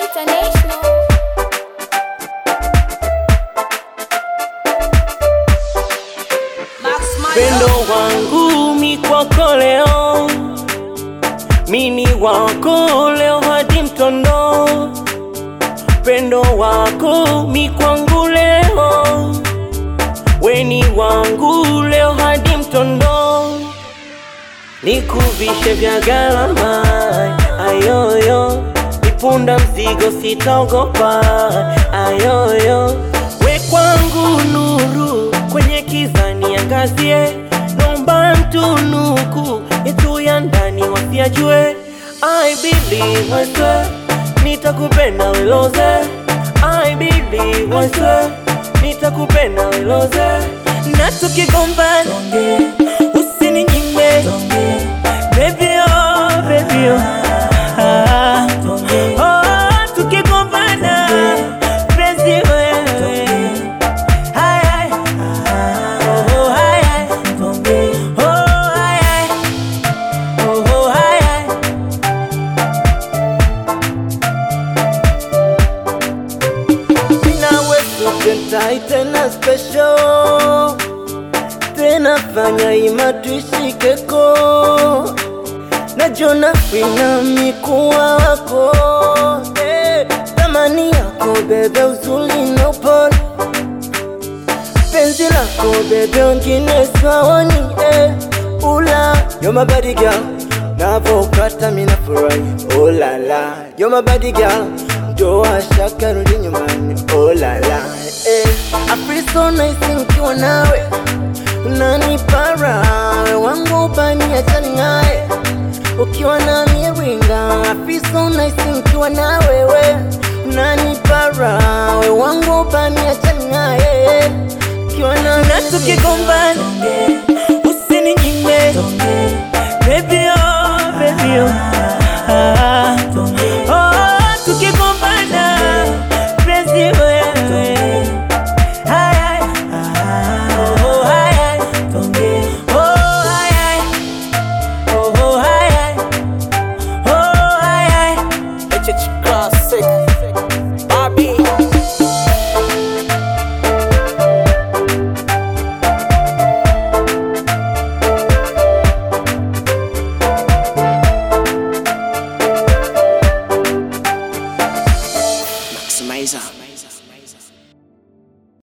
International. Pendo wangu mi kwako leo, mini wako leo hadi mtondo. Pendo wako mi kwangu leo, weni wangu leo hadi mtondo. Nikuvishe vya gharama ayoyo, nipunda mzigo sitaogopa ayoyo, we kwangu nuru kwenye kiza niangazie, nomba mtunuku yetu ya ndani wasiajue. I believe I swear, nitakupenda weloze. I believe I swear, nitakupenda weloze. Na tukigombana usininyime baby oh baby oh ah. oh tukigombana penzi wewe Hai, hai. Oh, hai, hai. Oh, hai, hai. Oh, hai, hai. nawe tukentai tena special tena fanya ima tuishikeko najona wina mikuwa wako eh, thamani yako bebe uzuli na upole penzi lako bebe wengine swaoni eh, ula yo my body girl navokata mina furahi oh la la yo my body girl ndoa shaka rudi nyumbani oh la la eh, I feel so nice nikiwa nawe unanipara wangu bani achani naye ukiwa na miringa I feel so nice nikiwa na wewe unanipara we wangu bani achani naye ukiwa na na tukigombana usininyime baby oh